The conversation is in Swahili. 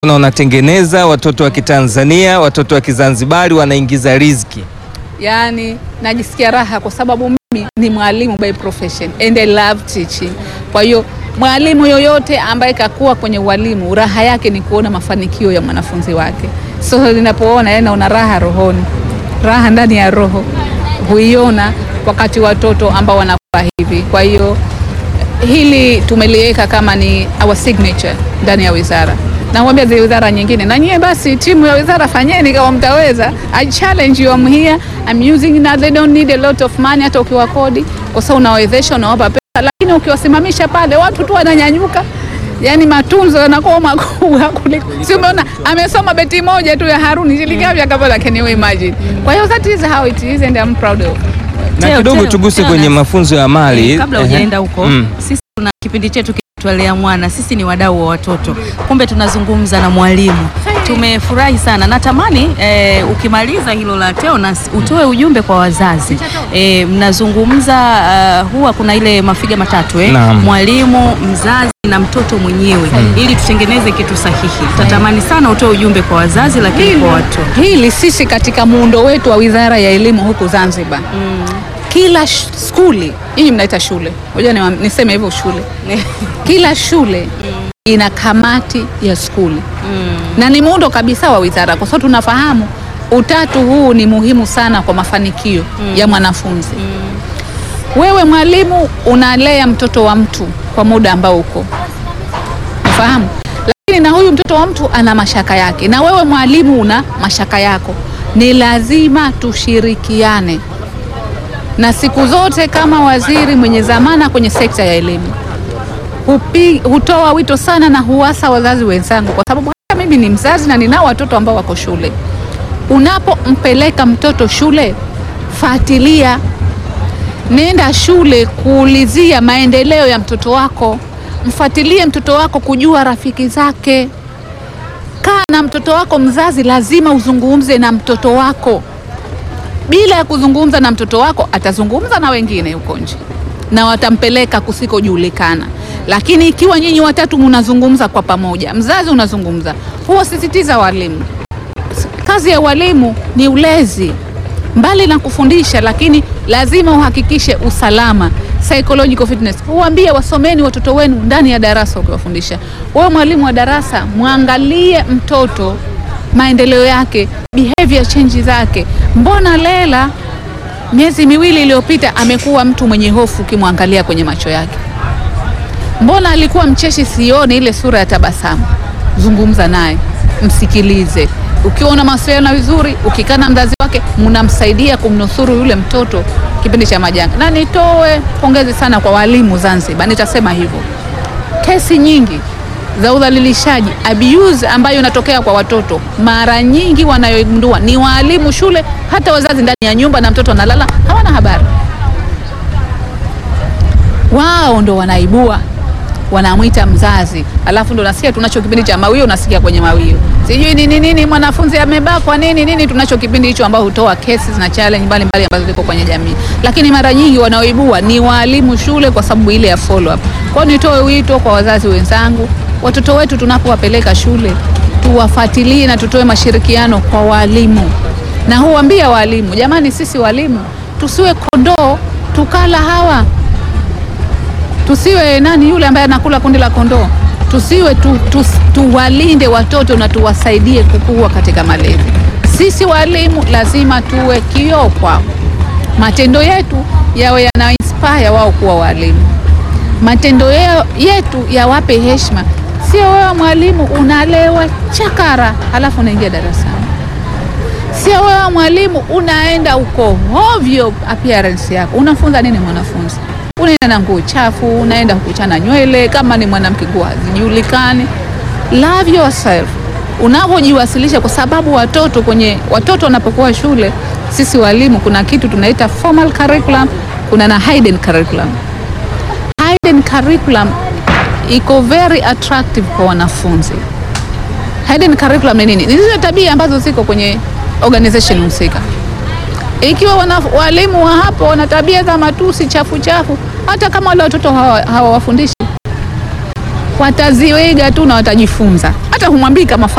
na unatengeneza watoto wa Kitanzania, watoto wa Kizanzibari wanaingiza riziki. Yaani najisikia raha kwa sababu mimi ni mwalimu by profession and I love teaching. Kwa hiyo mwalimu yoyote ambaye kakuwa kwenye ualimu, raha yake ni kuona mafanikio ya mwanafunzi wake. So ninapoona yeye, naona raha rohoni, raha ndani ya roho huiona wakati watoto ambao wanakuwa hivi. Kwa hiyo hili tumeliweka kama ni our signature ndani ya wizara nakwambia zile wizara nyingine na nyie basi timu ya wizara fanyeni kama mtaweza i challenge you I'm here I'm using na they don't need a lot of money hata ukiwa kodi kwa sababu unawezesha unawapa pesa lakini ukiwasimamisha pale watu tu wananyanyuka yani matunzo yanakuwa makubwa kuliko si umeona amesoma beti moja tu ya Haruni shilingi ngapi akapata can you imagine kwa hiyo that is how it is and I'm proud of Na Teo, kidogo Teo, tuguse Teo, kwenye na- mafunzo ya mali. Eh, kabla Ehe. hujaenda huko Mm. sisi tuna kipindi chetu kinatwalea mwana sisi ni wadau wa watoto kumbe tunazungumza na mwalimu tumefurahi sana natamani eh, ukimaliza hilo la Teonas utoe ujumbe kwa wazazi eh, mnazungumza uh, huwa kuna ile mafiga matatu eh? Naam. mwalimu mzazi na mtoto mwenyewe ili tutengeneze kitu sahihi tatamani sana utoe ujumbe kwa wazazi lakini kwa watoto hili sisi katika muundo wetu wa Wizara ya Elimu huku Zanzibar kila sh- skuli hii mnaita shule, ngoja niwa- niseme hivyo shule, kila shule ina kamati ya skuli na ni muundo kabisa wa wizara, kwa sababu tunafahamu utatu huu ni muhimu sana kwa mafanikio ya mwanafunzi. Wewe mwalimu unalea mtoto wa mtu kwa muda ambao uko Unafahamu? Lakini na huyu mtoto wa mtu ana mashaka yake, na wewe mwalimu una mashaka yako. Ni lazima tushirikiane, na siku zote kama waziri mwenye zamana kwenye sekta ya elimu hupi, hutoa wito sana na huasa wazazi wenzangu, kwa sababu hata mimi ni mzazi na ninao watoto ambao wako shule. Unapompeleka mtoto shule, fuatilia Nenda shule kuulizia maendeleo ya mtoto wako, mfuatilie mtoto wako kujua rafiki zake. Kaa na mtoto wako. Mzazi lazima uzungumze na mtoto wako. Bila ya kuzungumza na mtoto wako, atazungumza na wengine huko nje na watampeleka kusikojulikana. Lakini ikiwa nyinyi watatu mnazungumza kwa pamoja, mzazi unazungumza, huwa sisitiza walimu kazi ya walimu ni ulezi, mbali na kufundisha, lakini lazima uhakikishe usalama, psychological fitness. Uambie wasomeni watoto wenu ndani ya darasa ukiwafundisha. Wewe mwalimu wa darasa, mwangalie mtoto maendeleo yake, behavior change zake. Mbona Lela miezi miwili iliyopita amekuwa mtu mwenye hofu ukimwangalia kwenye macho yake? Mbona alikuwa mcheshi, sione ile sura ya tabasamu? Zungumza naye, msikilize. Ukiwa una mawasiliano vizuri, ukikaa na mzazi wake, mnamsaidia kumnusuru yule mtoto kipindi cha majanga. Na nitoe pongezi sana kwa walimu Zanzibar, nitasema hivyo. Kesi nyingi za udhalilishaji abuse ambayo inatokea kwa watoto, mara nyingi wanayogundua ni waalimu shule, hata wazazi ndani ya nyumba, na mtoto analala, hawana habari wao ndo wanaibua, wanamwita mzazi, alafu ndo nasikia tunacho kipindi cha mawio, unasikia kwenye mawio sijui nini nini, mwanafunzi amebakwa nini nini. Tunacho kipindi hicho ambao hutoa cases na challenge mbalimbali ambazo ziko kwenye jamii, lakini mara nyingi wanaoibua ni waalimu shule, kwa sababu ile ya follow up. Kwa hiyo nitoe wito kwa wazazi wenzangu, watoto wetu tunapowapeleka shule tuwafuatilie na tutoe mashirikiano kwa walimu, na huambia walimu, jamani, sisi walimu tusiwe kondoo tukala hawa tusiwe nani yule ambaye anakula kundi la kondoo. Tusiwe tu, tu, tuwalinde watoto na tuwasaidie kukua katika malezi. Sisi walimu lazima tuwe kioo kwao, matendo yetu yawe yana inspire wao kuwa walimu, matendo yao- yetu yawape heshima. Sio wewe mwalimu unalewa chakara halafu unaingia darasani Sio wewe mwalimu unaenda uko hovyo, appearance yako unafunza nini mwanafunzi? Unaenda na nguo chafu, unaenda kuchana nywele, kama ni mwanamke nguo hazijulikani. Love yourself unavyojiwasilisha, kwa sababu watoto kwenye watoto wanapokuwa shule, sisi walimu kuna kitu tunaita formal curriculum, kuna na hidden curriculum. Hidden curriculum iko very attractive kwa wanafunzi. Hidden curriculum ni nini? Ni zile tabia ambazo ziko kwenye organization husika. Ikiwa wana, walimu wa hapo wana tabia za matusi chafu chafu, hata kama wale watoto hawa- hawawafundishi wataziwiga tu na watajifunza. Hata hata humwambii kama